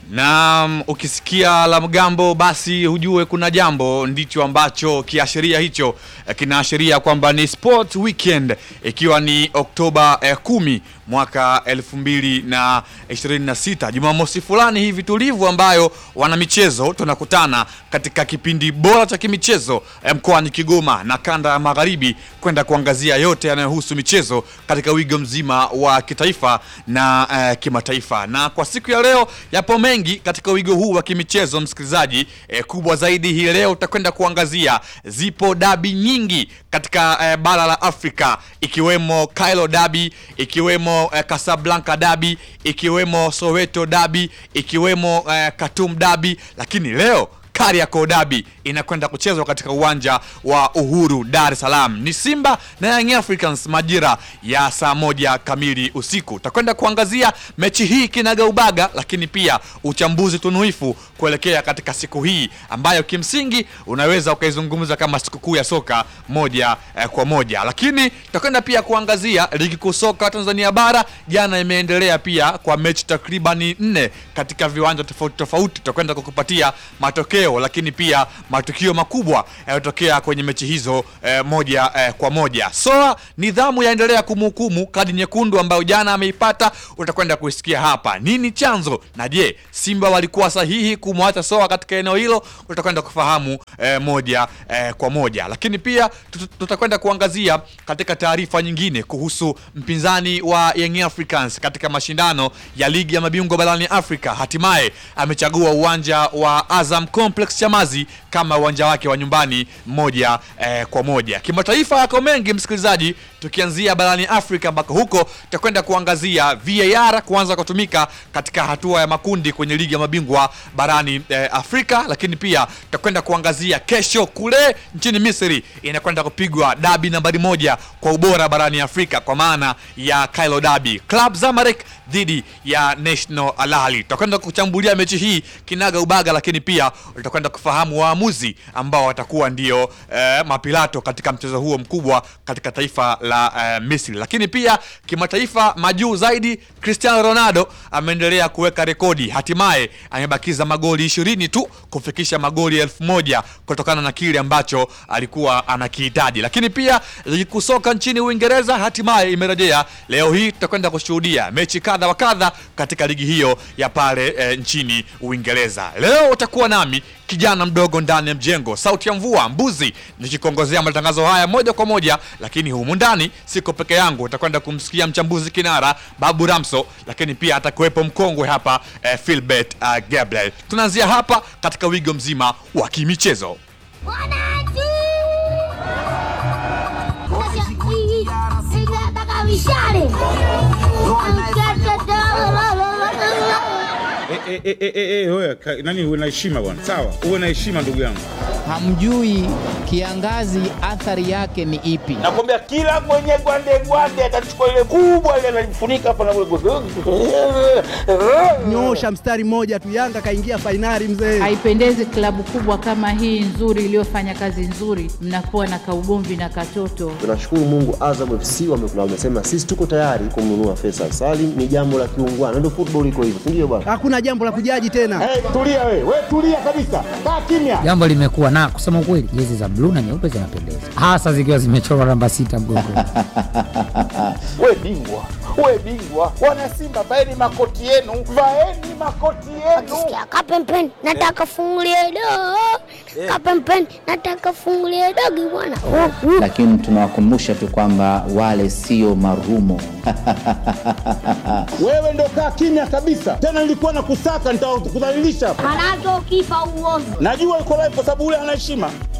Na ukisikia la mgambo basi hujue kuna jambo, ndicho ambacho kiashiria hicho eh, kinaashiria kwamba ni sport weekend, ikiwa ni Oktoba eh, kumi mwaka elfu mbili na ishirini na sita Jumamosi fulani hivi tulivu, ambayo wana michezo tunakutana katika kipindi bora cha kimichezo eh, mkoani Kigoma na kanda ya magharibi kwenda kuangazia yote yanayohusu michezo katika wigo mzima wa kitaifa na eh, kimataifa. Na kwa siku ya leo yapo mengi katika wigo huu wa kimichezo msikilizaji. Eh, kubwa zaidi hii leo utakwenda kuangazia, zipo dabi nyingi katika eh, bara la Afrika ikiwemo Cairo dabi, ikiwemo eh, Casablanca dabi, ikiwemo Soweto dabi, ikiwemo eh, Khartoum dabi, lakini leo Kariakoo dabi inakwenda kuchezwa katika uwanja wa Uhuru Dar es Salaam. Ni Simba na Young Africans majira ya saa moja kamili usiku. Utakwenda kuangazia mechi hii kinaga ubaga, lakini pia uchambuzi tunuifu kuelekea katika siku hii ambayo kimsingi unaweza ukaizungumza kama sikukuu ya soka moja eh, kwa moja. Lakini tutakwenda pia kuangazia ligi kuu soka Tanzania bara, jana imeendelea pia kwa mechi takribani nne katika viwanja tofauti tofauti. Tutakwenda kukupatia matokeo lakini pia matukio makubwa yanayotokea kwenye mechi hizo eh, moja eh, kwa moja. Soa nidhamu yaendelea kumhukumu kadi nyekundu ambayo jana ameipata, utakwenda kuisikia hapa. Nini chanzo na je, Simba walikuwa sahihi kumwacha Soa katika eneo hilo? Utakwenda kufahamu eh, moja eh, kwa moja, lakini pia tut- tutakwenda kuangazia katika taarifa nyingine kuhusu mpinzani wa Young Africans katika mashindano ya ligi ya mabingwa barani Afrika. Hatimaye amechagua uwanja wa Azam Complex Chamazi kama uwanja wake wa nyumbani moja eh, kwa moja. Kimataifa yako mengi msikilizaji, tukianzia barani Afrika ambako huko tutakwenda kuangazia VAR kuanza kutumika katika hatua ya makundi kwenye ligi ya mabingwa barani eh, Afrika, lakini pia tutakwenda kuangazia kesho kule nchini Misri inakwenda kupigwa dabi nambari moja kwa ubora barani Afrika kwa maana ya Cairo Derby, Club Zamalek dhidi ya National Al Ahly. Tutakwenda kuchambulia mechi hii kinaga ubaga, lakini pia utakwenda kufahamu waamuzi ambao watakuwa ndio eh, mapilato katika mchezo huo mkubwa katika taifa la eh, Misri. Lakini pia kimataifa, majuu zaidi, Cristiano Ronaldo ameendelea kuweka rekodi, hatimaye amebakiza magoli ishirini tu kufikisha magoli elfu moja kutokana na kile ambacho alikuwa anakihitaji. Lakini pia ligi kuu soka nchini Uingereza hatimaye imerejea leo hii, tutakwenda kushuhudia mechi kadha wa kadha katika ligi hiyo ya pale eh, nchini Uingereza. Leo utakuwa nami kijana mdogo ndani ya mjengo, sauti ya mvua mbuzi, nikikongozea matangazo haya moja kwa moja, lakini humu ndani siko peke yangu. Utakwenda kumsikia mchambuzi kinara Babu Ramso, lakini pia atakuwepo mkongwe hapa eh, Philbert uh, Gabriel. Tunaanzia hapa katika wigo mzima wa kimichezo. Wananchi! Nataka mishale. Eh, eh, eh, eh, eh, wewe, ka- nani uwe na heshima bwana, sawa, uwe na heshima ndugu yangu. hamjui kiangazi athari yake ni ipi. nakwambia kila mwenye gwande gwande atachukua ile kubwa ile analifunika hapa na Nyoosha mstari mmoja tu, Yanga kaingia fainali mzee. Haipendezi klabu kubwa kama hii nzuri iliyofanya kazi nzuri, mnakuwa na kaugomvi na katoto. Tunashukuru Mungu, Azam FC wame- wamesema sisi tuko tayari kumnunua Faisal Salim. Ni jambo la kiungwana, ndio football iko hivyo, si ndio bwana? Hakuna jambo la kujaji tena. Hey, tulia we, we tulia kabisa, kaa kimya. jambo limekuwa na kusema ukweli, jezi za bluu na nyeupe zinapendeza, hasa zikiwa zimechorwa namba sita mgongoni. We bingwa, we bingwa, wana Simba vaeni makoti yenu, vaeni makoti yenu. Sikia kapempeni, nataka fungulie dogo. Kapempeni, nataka fungulie dogo bwana. Oh, oh. lakini tunawakumbusha tu kwamba wale sio marumo. Wewe ndo kaa kimya kabisa, tena nilikuwa na kusaka nitakudhalilisha. Manake ukifa uovu. Najua uko live kwa sababu ule ana heshima.